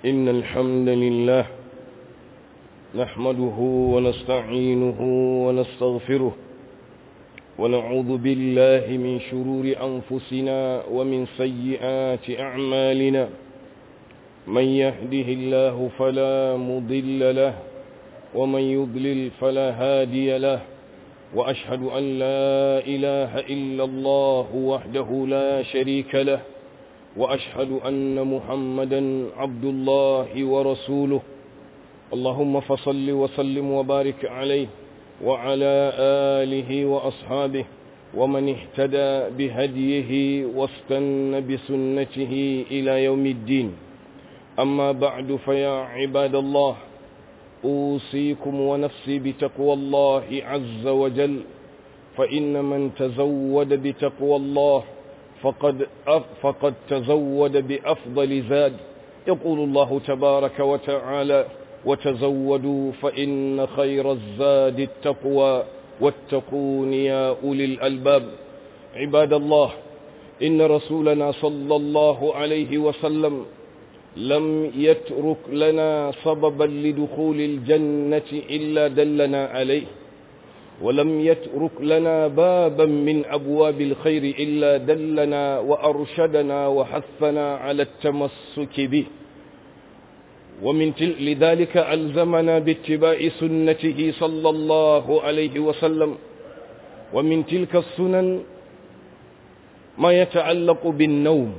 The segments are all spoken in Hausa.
إن الحمد لله نحمده ونستعينه ونستغفره ونعوذ بالله من شرور أنفسنا ومن سيئات أعمالنا من يهده الله فلا مضل له ومن يضلل فلا هادي له وأشهد أن لا إله إلا الله وحده لا شريك له وأشهد أن محمدا عبد الله ورسوله اللهم فصل وسلم وبارك عليه وعلى آله وأصحابه ومن اهتدى بهديه واستن بسنته إلى يوم الدين أما بعد فيا عباد الله أوصيكم ونفسي بتقوى الله عز وجل فإن من تزود بتقوى الله فقد, فقد تزود بأفضل زاد يقول الله تبارك وتعالى وتزودوا فإن خير الزاد التقوى واتقون يا أولي الألباب عباد الله إن رسولنا صلى الله عليه وسلم لم يترك لنا سببا لدخول الجنة إلا دلنا عليه ولم يترك لنا بابا من أبواب الخير إلا دلنا وأرشدنا وحثنا على التمسك به ومن تل لذلك ألزمنا باتباع سنته صلى الله عليه وسلم ومن تلك السنن ما يتعلق بالنوم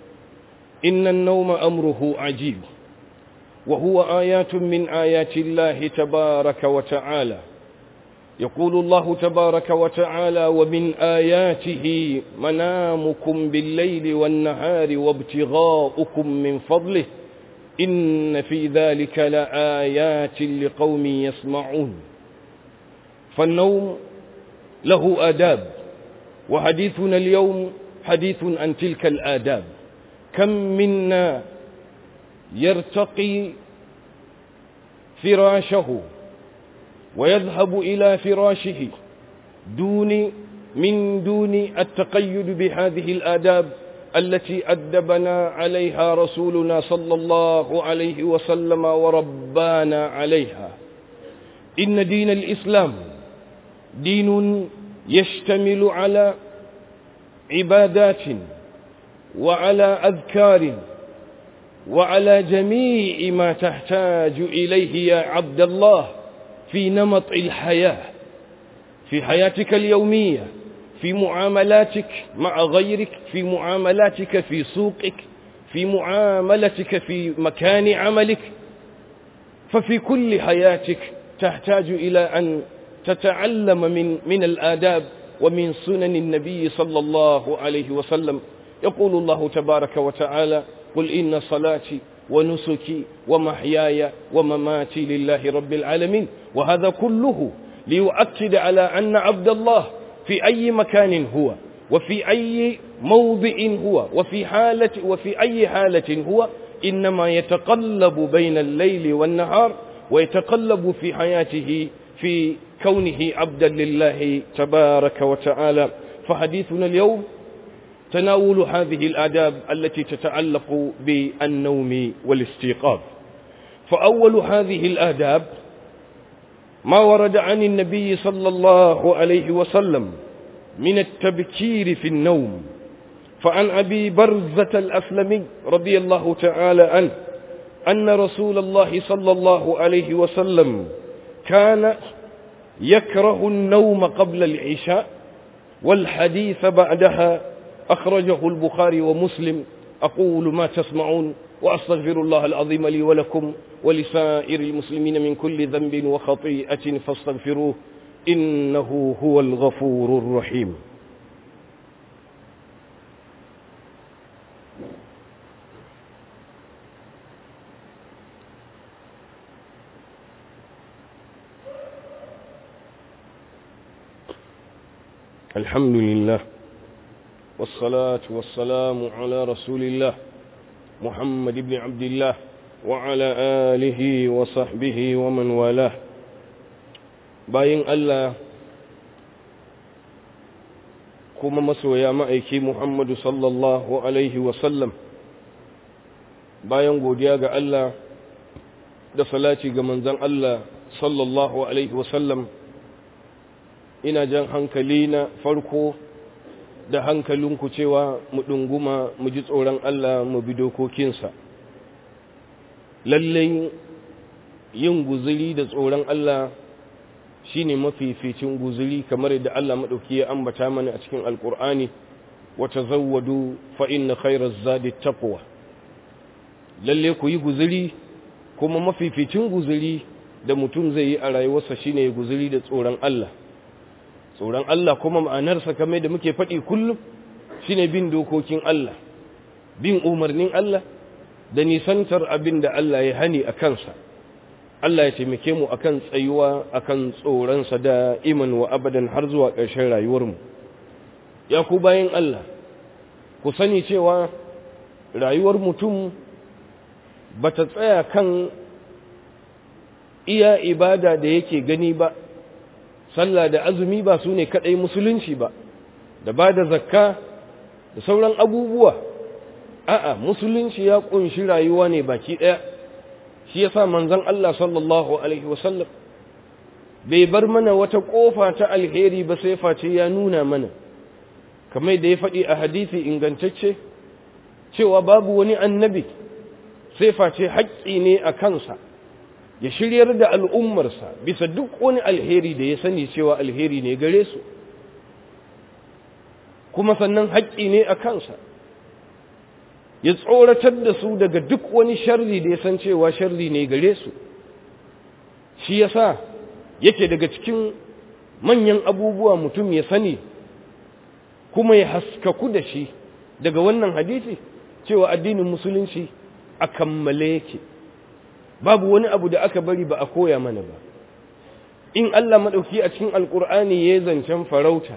إن النوم أمره عجيب وهو آيات من آيات الله تبارك وتعالى يقول الله تبارك وتعالى ومن آياته منامكم بالليل والنهار وابتغاؤكم من فضله إن في ذلك لآيات لقوم يسمعون فالنوم له آداب وحديثنا اليوم حديث عن تلك الآداب كم منا يرتقي فراشه ويذهب إلى فراشه دون من دون التقيد بهذه الآداب التي أدبنا عليها رسولنا صلى الله عليه وسلم وربانا عليها إن دين الإسلام دين يشتمل على عبادات وعلى أذكار وعلى جميع ما تحتاج إليه يا عبد الله في نمط الحياة في حياتك اليومية في معاملاتك مع غيرك في معاملاتك في سوقك في معاملتك في مكان عملك ففي كل حياتك تحتاج إلى أن تتعلم من من الآداب ومن سنن النبي صلى الله عليه وسلم يقول الله تبارك وتعالى قل إن صلاتي ونسكي ومحياي ومماتي لله رب العالمين وهذا كله ليؤكد على أن عبد الله في أي مكان هو وفي أي موضع هو وفي حالة وفي أي حالة هو إنما يتقلب بين الليل والنهار ويتقلب في حياته في كونه عبدا لله تبارك وتعالى فحديثنا اليوم تناول هذه الآداب التي تتعلق بالنوم والاستيقاظ فأول هذه الآداب ما ورد عن النبي صلى الله عليه وسلم من التبكير في النوم فعن أبي برزة الأسلمي رضي الله تعالى عنه أن رسول الله صلى الله عليه وسلم كان يكره النوم قبل العشاء والحديث بعدها أخرجه البخاري ومسلم أقول ما تسمعون وأستغفر الله العظيم لي ولكم ولسائر المسلمين من كل ذنب وخطيئة فاستغفروه إنه هو الغفور الرحيم الحمد لله والصلاة والسلام على رسول الله محمد بن عبد الله وعلى آله وصحبه ومن والاه باين الله kuma masoya ma'aiki Muhammadu sallallahu Alaihi wasallam bayan godiya ga Allah da salati ga manzon Allah sallallahu alaihi wasallam ina jan hankali na farko da hankalinku cewa mu ɗunguma mu ji tsoron Allah mu bi dokokinsa lallai yin guzuri da tsoron Allah shine mafificin guzuri kamar yadda Allah maɗauki ya ambata mana a cikin alkur'ani wa tazawwadu fa inna khairaz zadi taqwa lalle ku yi guzuri kuma mafificin guzuri da mutum zai yi a rayuwarsa shine guzuri da tsoron Allah tsoron Allah kuma ma'anarsa kamar da muke faɗi kullum shine bin dokokin Allah bin umarnin Allah da nisantar abin da Allah ya hani a kansa Allah ya taimake mu akan tsayuwa akan tsoronsa da iman wa abadan har zuwa ƙarshen rayuwarmu ya ku bayan Allah ku sani cewa rayuwar mutum ba ta tsaya kan iya ibada da yake gani ba sallah da azumi ba su ne kaɗai musulunci ba da ba da zakka da sauran abubuwa a'a musulunci ya ƙunshi rayuwa ne baki ɗaya shi ya sa manzan Allah sallallahu Alaihi wasallam bai bar mana wata ƙofa ta alheri ba sai face ya nuna mana kamar da ya faɗi a hadisi ingantacce cewa babu wani annabi sai face haƙƙi ne a kansa ya shiryar da al'ummarsa bisa duk wani alheri da ya sani cewa alheri ne gare su kuma sannan haƙƙi ne a kansa ya tsoratar da su daga duk wani sharri da ya san cewa sharri ne gare su shi yasa yake daga cikin manyan abubuwa mutum ya sani kuma ya haskaku da shi daga wannan hadisi cewa addinin musulunci a kammale yake babu wani abu da aka bari ba a koya mana ba in Allah maɗauki a cikin alƙur'ani ya zancen farauta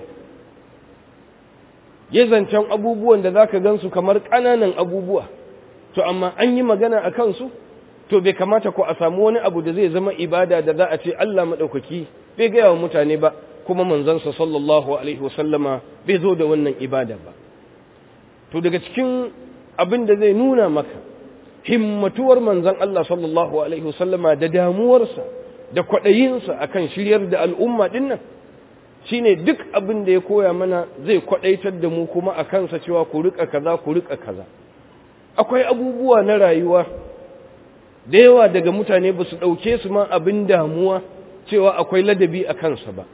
ya zancen abubuwan da za ka gansu kamar ƙananan abubuwa to amma an yi magana a kansu to bai kamata ko a samu wani abu da zai zama ibada da za a ce Allah maɗaukaki bai gaya wa mutane ba kuma manzansa sallallahu alaihi wasallama bai zo da wannan ibada ba to daga cikin abin da zai nuna maka himmatuwar manzan Allah sallallahu alaihi wasallama da damuwarsa da kwaɗayinsa akan shiryar da al'umma ɗin nan shine duk abin da ya koya mana zai kwadaitar da mu kuma a kansa cewa ku rika kaza ku rika kaza akwai abubuwa na rayuwa da yawa daga mutane ba su ɗauke su ma abin damuwa cewa akwai ladabi a kansa ba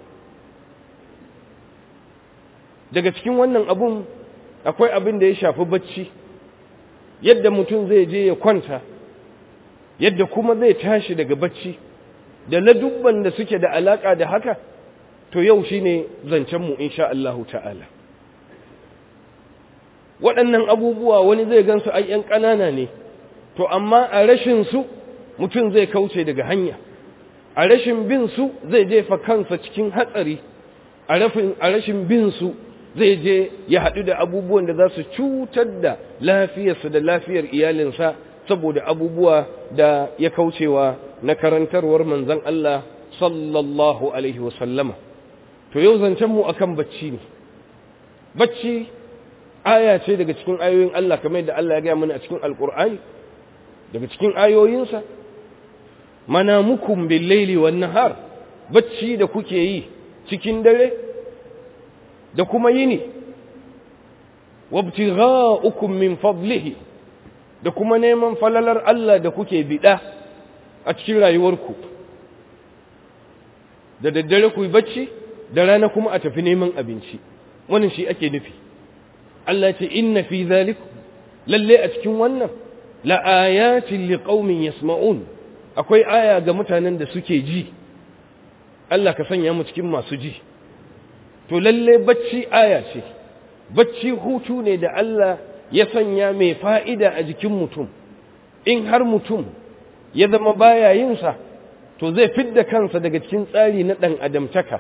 daga cikin wannan abun akwai abin da ya shafi bacci yadda mutum zai je ya kwanta yadda kuma zai tashi daga bacci da ladubban da suke da alaka da haka to yau shi ne zancenmu insha Allahu ta'ala waɗannan abubuwa wani zai gansu ai ‘yan ƙanana ne to amma a rashin su mutum zai kauce daga hanya a rashin bin su zai jefa kansa cikin hatsari a rashin bin su zai je ya haɗu da abubuwan da za su cutar da lafiyarsa da lafiyar iyalinsa saboda abubuwa da ya kaucewa na karantarwar manzon Allah sallallahu alaihi wasallama to yau zancenmu akan bacci ne bacci aya ce daga cikin ayoyin Allah kamar da Allah ya gaya mana a cikin alkur'ani daga cikin ayoyinsa manamukum bil laili wan nahar bacci da kuke yi cikin dare da kuma yini wabtigha'ukum min fadlihi da kuma neman falalar Allah da kuke bida a cikin rayuwarku da daddare ku yi bacci da rana kuma a tafi neman abinci wannan shi ake nufi Allah ce inna fi zalikum lalle a cikin wannan la ayatin liqaumin yasma'un akwai aya ga mutanen da suke ji Allah ka sanya mu cikin masu ji to lalle bacci aya ce bacci hutu ne da Allah ya sanya mai fa'ida a jikin mutum in har mutum ya zama baya yin sa to zai fidda kansa daga cikin tsari na ɗan adamtaka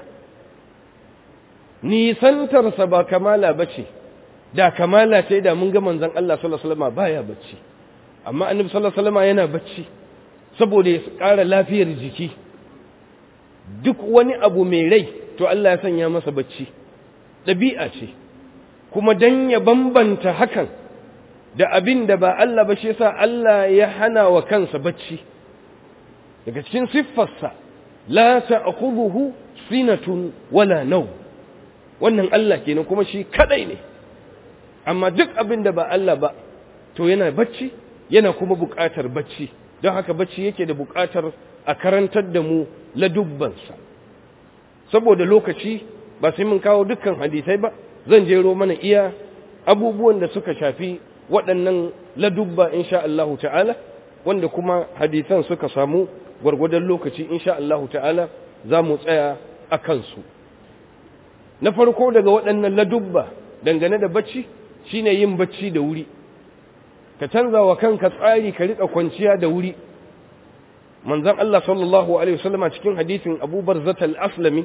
nisantarsa ba kamala ba ce da kamala ce da mun ga manzan Allah sallallahu alaihi wasallam baya bacci amma annabi sallallahu alaihi wasallam yana bacci saboda ya ƙara lafiyar jiki duk wani abu mai rai to Allah ya sanya masa bacci ɗabi'a ce kuma dan ya bambanta hakan da abin da ba Allah ba shi yasa Allah ya hana wa kansa bacci daga cikin siffarsa la ta'khudhuhu sinatun wala naw wannan Allah kenan kuma shi kadai ne amma duk abin da ba Allah ba to yana bacci yana kuma buƙatar bacci don haka bacci yake da buƙatar a karantar da mu ladubbansa saboda lokaci ba sai mun kawo dukkan hadisai ba zan jero mana iya abubuwan da suka shafi waɗannan ladubba insha Allahu ta'ala wanda kuma hadisan suka samu gwargwadon lokaci insha Allahu ta'ala za mu tsaya a kansu na farko daga waɗannan ladubba dangane da bacci shine yin bacci da wuri ka canza wa kanka tsari ka riƙa kwanciya da wuri manzon Allah sallallahu alaihi wasallama cikin hadisin Abu Barzat al-Aslami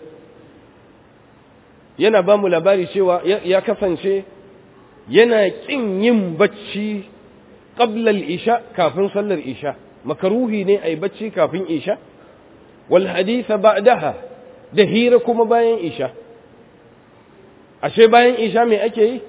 yana ba mu labari cewa ya kasance yana ƙin yin bacci qabla al-isha kafin sallar isha makaruhi ne ai bacci kafin isha wal haditha ba'daha da hira kuma bayan isha ashe bayan isha me ake yi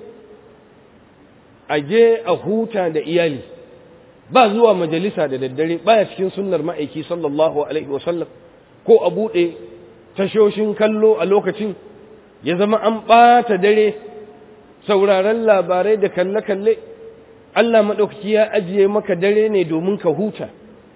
aje a huta da iyali ba zuwa majalisa da daddare baya cikin sunnar ma'aiki sallallahu alaihi wasallam ko a buɗe tashoshin kallo a lokacin ya zama an ɓata dare sauraron labarai da kalle-kalle Allah maɗaukaki ya ajiye maka dare ne domin ka huta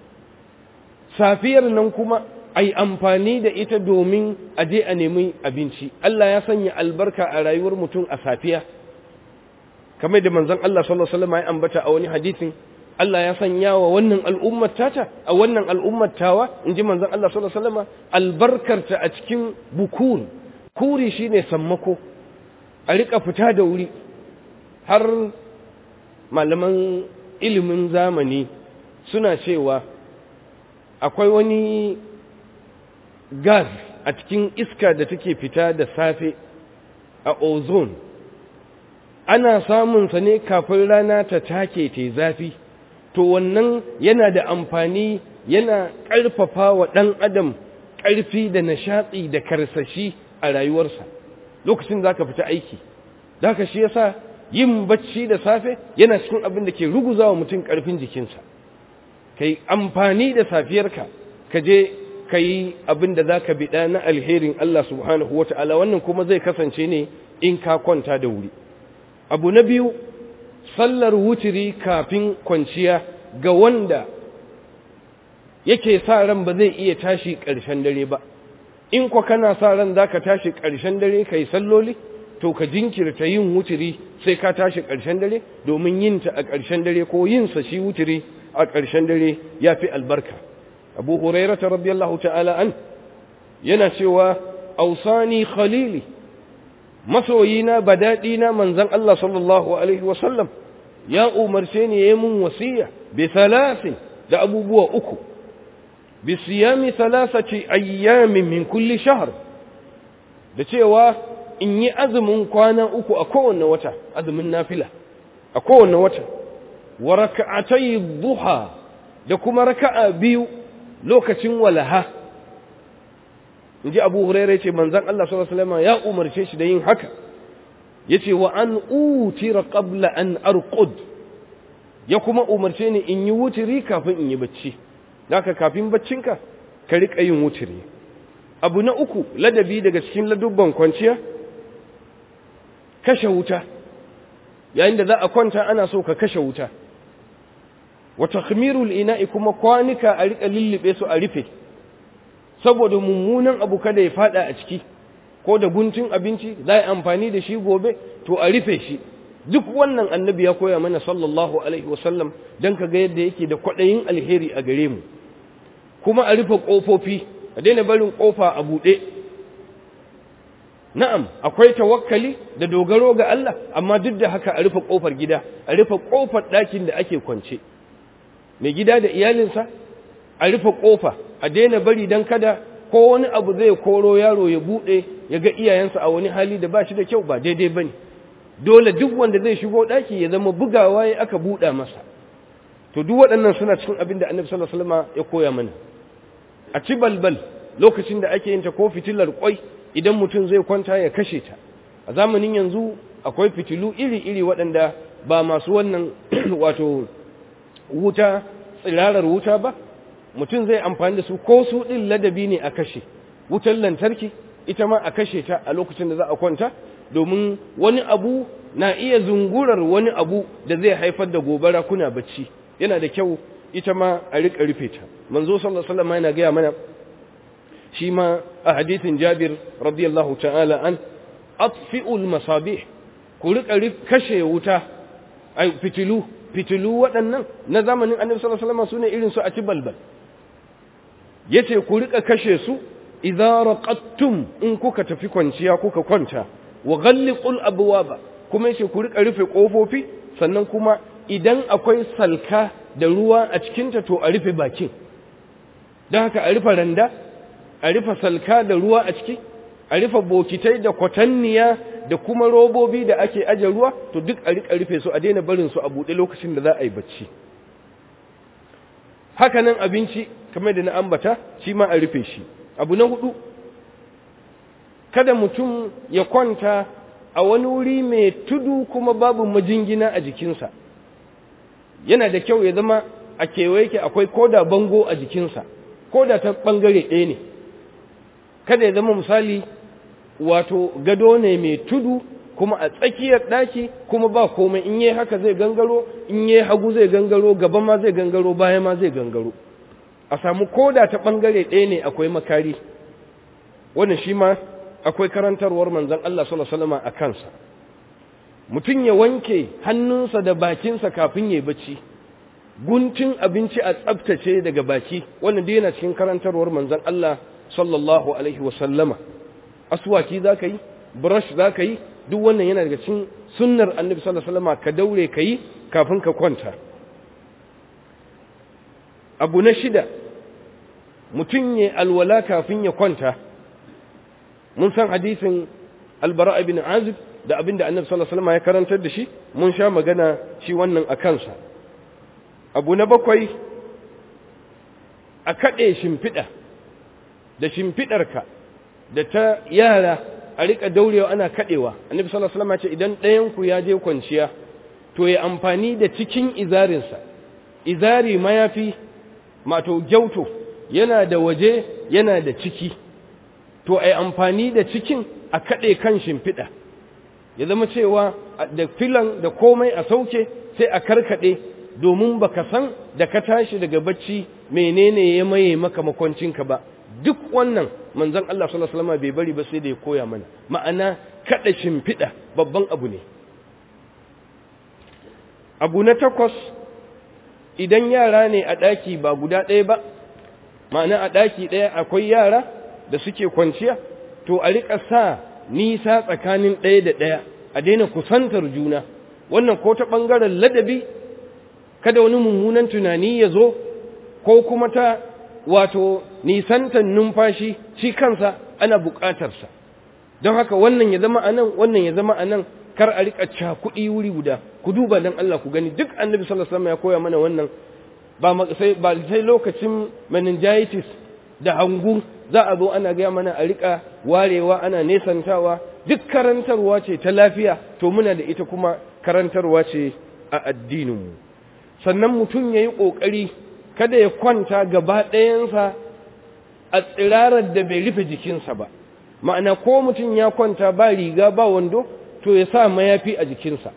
safiyar nan kuma ai amfani da ita domin a je a nemi abinci Allah ya sanya albarka a rayuwar mutum a safiya kamar da manzon Allah sallallahu alaihi wasallam ya ambata a wani hadisin Allah ya sanya wa wannan al'ummar tata a wannan al'ummar tawa inji manzon Allah sallallahu alaihi wasallam albarkarta a cikin bukun kuri shine sammako a rika fita da wuri har malaman ilimin zamani suna cewa akwai wani gas a cikin iska da take fita da safe a ozone ana samunsa ne kafin rana ta take ta zafi to wannan yana da amfani yana ƙarfafa wa ɗan adam ƙarfi da nishaɗi da karsashi a rayuwarsa lokacin za ka fita aiki za ka shi yasa yin bacci da safe yana cikin abin da ke ruguza wa mutum ƙarfin jikinsa ka yi amfani da safiyarka ka je ka yi abin da za ka biɗa na alherin Allah subhanahu wa ta'ala wannan kuma zai kasance ne in ka kwanta da wuri abu na biyu sallar wutiri kafin kwanciya ga wanda yake sa ran ba zai iya tashi ƙarshen dare ba in kwa kana sa ran za ka tashi ƙarshen dare ka yi salloli to ka jinkirta yin wutiri sai ka tashi ƙarshen dare domin yinta a ƙarshen dare ko yinsa shi wutiri a ƙarshen dare ya fi albarka abu hurairata radiyallahu ta'ala an yana cewa ausani khalili masoyina badaɗina manzan Allah sallallahu alaihi wasallam ya umarce ni yayi mun wasiya bi thalathin da abubuwa uku bi siyami thalathati ayyamin min kulli shahr da cewa in yi azumin kwana uku a kowanne wata azumin nafila a kowanne wata wa raka'atay duha da kuma raka'a biyu lokacin walaha inji Abu Hurairah yace manzon Allah sallallahu alaihi wasallam ya umarce shi da yin haka yace wa an utira qabla an arqud ya kuma umarce ni in yi wutiri kafin in yi bacci haka kafin baccinka ka rika yin wutiri abu na uku ladabi daga cikin ladubban kwanciya kashe wuta yayin da za a kwanta ana so ka kashe wuta wa takhmirul ina'i kuma kwanika a rika lullube su a rufe saboda mummunan abu kada ya fada a ciki ko da guntun abinci za a amfani da shi gobe to a rufe shi duk wannan annabi ya koya mana sallallahu alaihi wasallam don ka ga yadda yake da kwaɗayin alheri a gare mu kuma a rufe ƙofofi a daina barin ƙofa a buɗe na'am akwai tawakkali da dogaro ga Allah amma duk da haka a rufe ƙofar gida a rufe ƙofar ɗakin da ake kwance mai gida da iyalinsa a rufe ƙofa a daina bari don kada ko wani abu zai koro yaro ya buɗe ya ga iyayensa a wani hali da ba shi da kyau ba daidai ba ne dole duk wanda zai shigo ɗaki ya zama bugawa ya aka buɗa masa to duk waɗannan suna cikin abin da annabi sallallahu alaihi wasallam ya koya mana a ci balbal lokacin da ake yin ta ko fitilar kwai idan mutum zai kwanta ya kashe ta a zamanin yanzu akwai fitilu iri-iri waɗanda ba masu wannan wato wuta tsirarar wuta ba mutum zai amfani da su ko su ɗin ladabi ne a kashe wutar lantarki ita ma a kashe ta a lokacin da za a kwanta domin wani abu na iya zungurar wani abu da zai haifar da gobara kuna bacci yana da kyau ita ma a riƙa rufe ta manzo sallallahu alaihi wasallam yana gaya mana shi ma a hadithin Jabir radiyallahu ta'ala an atfi'ul masabih ku riƙa kashe wuta ai fitilu fitilu waɗannan na zamanin annabi sallallahu alaihi wasallam sune irin su a ci balbal yace ku riƙa kashe su idza raqattum in kuka tafi kwanciya kuka kwanta wa ghalliqul abwaba kuma yace ku rika rufe kofofi sannan kuma idan akwai salka da ruwa a cikin ta to a rufe bakin dan haka a rufe randa a rufe salka da ruwa a ciki a rufe bokitai da kwatanniya da kuma robobi da ake aje ruwa to duk a rika rufe su a daina barin su a buɗe lokacin da za a yi bacci haka nan abinci kamar da na ambata shi ma a rufe shi abu na hudu kada mutum ya kwanta a wani wuri mai tudu kuma babu majingina a jikinsa yana da kyau ya zama a kewaye ke akwai koda bango a jikinsa koda ta bangare ɗaya ne kada ya zama misali wato gado ne mai tudu kuma a tsakiyar ɗaki kuma ba komai in yi haka zai gangaro in yi hagu zai gangaro gaba ma zai gangaro baya ma zai gangaro a samu koda ta ɓangare ɗaya ne akwai makari wannan shi ma akwai karantarwar manzan Allah sallallahu a kansa mutum ya wanke hannunsa da bakinsa kafin ya bacci guntun abinci a tsabtace daga baki wannan dai yana cikin karantarwar manzan Allah sallallahu alaihi wasallama aswaki za ka yi brush za ka yi duk wannan yana daga cikin sunnar annabi sallallahu alaihi wasallama ka daure ka yi kafin ka kwanta abu na shida mutum ya alwala kafin ya kwanta mun san hadisin albara ibn azib da abin da annabi sallallahu alaihi wasallam ya karantar da shi mun sha magana shi wannan a kansa abu na bakwai a kaɗe shimfiɗa da shimfiɗarka da ta yara a riƙa daurewa ana kaɗewa annabi sallallahu alaihi wasallam ya ce idan ɗayanku ya je kwanciya to ya amfani da cikin izarinsa izari mayafi mato gyauto yana da waje yana da ciki to ai amfani da cikin a kaɗe kan shimfiɗa ya zama cewa da filan da komai a sauke sai a karkaɗe domin baka san da ka tashi daga bacci menene ya maye maka makwancinka ba duk wannan manzon Allah sallallahu alaihi wasallam bai bari ba sai da ya koya mana ma'ana kaɗa shimfiɗa babban abu ne abu na takwas idan yara ne a ɗaki ba guda ɗaya ba ma'ana a ɗaki ɗaya akwai yara da suke kwanciya to a riƙa sa nisa tsakanin ɗaya da ɗaya a daina kusantar juna wannan ko ta ɓangaren ladabi kada wani mummunan tunani ya zo ko kuma ta wato nisantar numfashi shi kansa ana buƙatarsa don haka wannan ya zama a nan wannan ya zama a nan kar a riƙa cakuɗi wuri guda ku duba don Allah ku gani duk annabi sallallahu alaihi wasallam ya koya mana wannan ba sai ba sai lokacin meningitis da hangu za a zo ana gaya mana a riƙa warewa ana nesantawa duk karantarwa ce ta lafiya to muna da ita kuma karantarwa ce a addininmu sannan mutum ya yi ƙoƙari kada ya kwanta gaba ɗayansa a tsirarar da bai rufe jikinsa ba ma'ana ko mutum ya kwanta ba riga ba wando to ya sa mayafi a jikinsa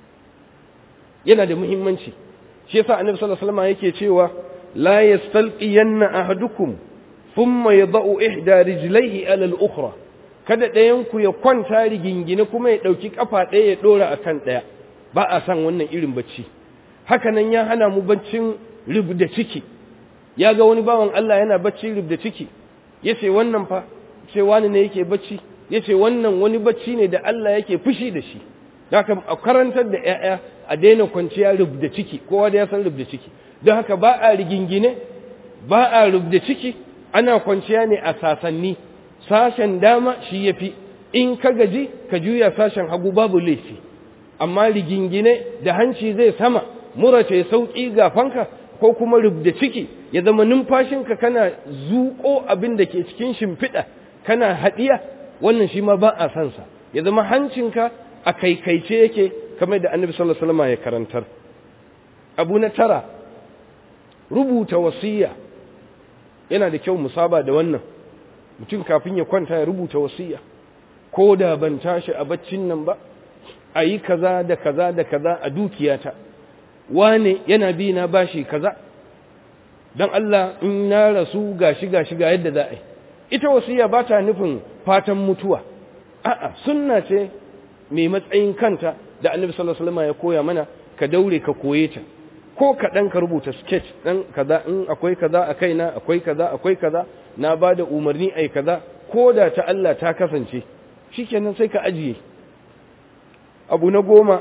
yana da muhimmanci shi yasa annabi sallallahu alaihi wasallam yake cewa la yastalqiyanna ahadukum thumma yada'u ihda rijlaihi ala al-ukhra kada ɗayan ku ya kwanta rigingine kuma ya dauki kafa ɗaya ya dora akan ɗaya ba a san wannan irin bacci haka nan ya hana mu baccin rubda ciki ya ga wani bawan Allah yana bacci rubda ciki yace wannan fa ce wani ne yake bacci yace wannan wani bacci ne da Allah yake fushi da shi haka a karantar da ƴaƴa a daina kwanciya rubda ciki kowa da ya san rubda ciki don haka ba a rigingine ba a rubda ciki ana kwanciya ne a sasanni sashen dama shi yafi in ka gaji ka juya sashen hagu babu laifi amma rigingine da hanci zai sama mura ce sauki ga fanka ko kuma rubda ciki ya zama numfashinka kana zuƙo abin da ke cikin shimfiɗa kana haɗiya wannan shi ma ba a sansa ya zama hancinka a kaikaice yake kamar da annabi sallallahu alaihi wasallam ya karantar abu na tara rubuta wasiya yana da kyau musaba da wannan mutum kafin ya kwanta ya rubuta wasiya ko da ban tashi a baccin nan ba a yi kaza da kaza da kaza a dukiyata wane yana bi na bashi kaza don Allah in na rasu gashi gashi ga yadda za a yi ita wasiya ba ta nufin fatan mutuwa a'a sunna ce mai matsayin kanta da annabi sallallahu alaihi wasallam ya koya mana ka daure ka koye ta ko kaɗan ka rubuta sketch ɗan kaza in akwai kaza a kaina akwai kaza akwai kaza na ba da umarni ai kaza ko da ta Allah ta kasance shikenan sai ka ajiye abu na goma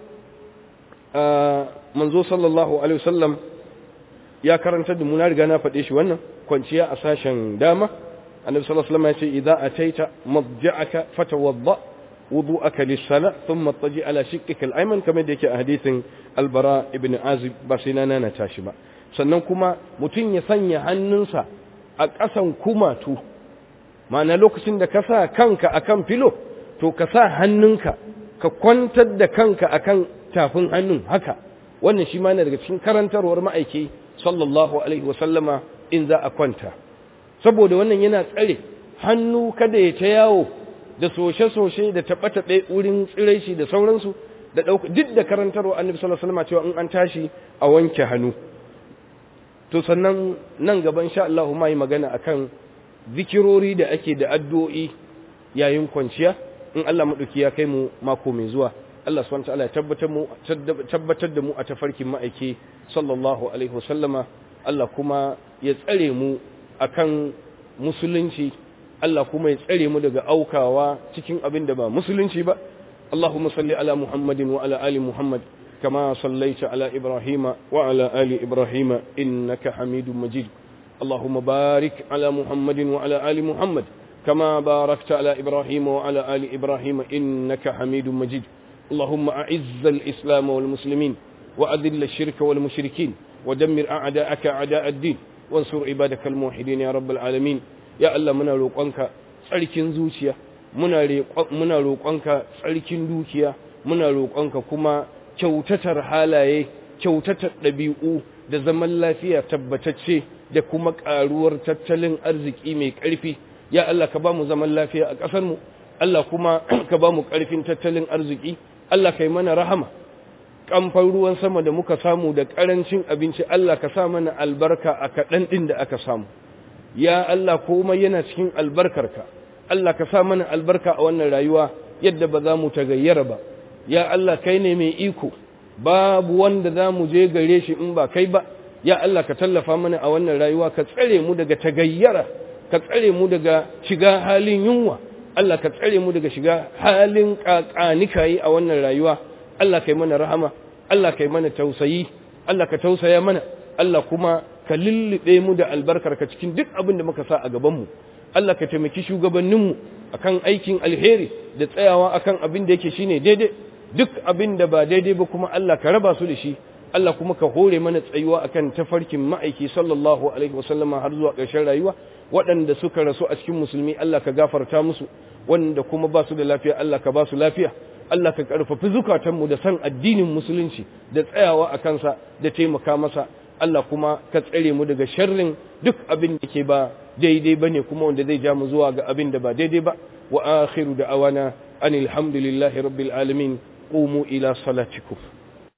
manzo sallallahu alaihi wasallam ya karanta da mu na riga na faɗe shi wannan kwanciya a sashen dama annabi sallallahu alaihi wasallam ya ce idza ataita madja'aka fatawadda wudu'aka lis-sala thumma taji ala shiqqika al-ayman kamar da yake a hadisin al-bara ibn azib ba sai na nana tashi ba sannan kuma mutum ya sanya hannunsa a ƙasan kumatu ma'ana lokacin da ka sa kanka akan filo to ka sa hannunka ka kwantar da kanka akan tafin hannun haka wannan shi ma daga cikin karantarwar ma'aiki sallallahu alaihi wasallama in za a kwanta saboda wannan yana tsare hannu kada ya ta yawo da soshe-soshe da taɓe-taɓe wurin tsirai shi da sauransu da ɗauka duk da karantarwa annabi sallallahu alaihi wasallam cewa in an tashi a wanke hannu to sannan nan gaba insha Allah ma yi magana akan zikirori da ake da addu'o'i yayin kwanciya in Allah madauki ya kai mu mako mai zuwa Allah subhanahu wa ta'ala ya tabbatar mu tabbatar da mu a tafarkin ma'aiki sallallahu alaihi wasallama Allah kuma ya tsare mu akan musulunci Allah kuma ya tsare mu daga aukawa cikin abin da ba musulunci ba Allahumma salli ala Muhammadin wa ala ali Muhammad kama sallaita ala Ibrahim wa ala ali Ibrahim innaka Hamidum Majid Allahumma barik ala Muhammadin wa ala ali Muhammad kama barakta ala Ibrahim wa ala ali Ibrahim innaka Hamidum Majid اللهم أعز الإسلام والمسلمين وأذل الشرك والمشركين ودمر أعداءك أعداء الدين وانصر عبادك الموحدين يا رب العالمين يا الله منا روقنك tsarkin zuciya muna roƙonka tsarkin dukiya muna roƙonka kuma kyautatar halaye kyautatar ɗabi'u da zaman lafiya tabbatacce da kuma ƙaruwar tattalin arziki mai ƙarfi ya Allah ka ba mu zaman lafiya a ƙasarmu Allah kuma ka ba mu ƙarfin tattalin arziki Allah ka yi mana rahama kamfan ruwan sama da muka samu da ƙarancin abinci Allah ka sa mana albarka a kaɗan ɗin da aka samu ya Allah komai yana cikin albarkarka Allah ka sa mana albarka a wannan rayuwa yadda ba za mu tagayyara ba ya Allah kai ne mai iko babu wanda za mu je gare shi in ba kai ba ya Allah ka tallafa mana a wannan rayuwa ka tsare mu daga tagayyara ka tsare mu daga shiga halin yunwa Allah ka tsare mu daga shiga halin kakanikayi a wannan rayuwa Allah kai mana rahama Allah kai mana tausayi Allah ka tausaya mana Allah kuma ka lullube mu da albarkarka cikin duk abin da muka sa a gaban mu Allah ka taimaki shugabanninmu akan aikin alheri da tsayawa akan abin da yake shine daidai duk abin da ba daidai ba kuma Allah ka raba su da shi Allah kuma ka hore mana tsayuwa akan tafarkin ma'aiki sallallahu alaihi wasallama har zuwa ƙarshen rayuwa waɗanda suka rasu a cikin musulmi Allah ka gafarta musu wanda kuma ba su da lafiya Allah ka ba su lafiya Allah ka ƙarfafi zukatanmu da san addinin musulunci da tsayawa a kansa da taimaka masa Allah kuma ka tsare mu daga sharrin duk abin da ke ba daidai ba ne kuma wanda zai ja mu zuwa ga abin da ba daidai ba wa akhiru da awana anil hamdulillahi rabbil alamin qumu ila salatikum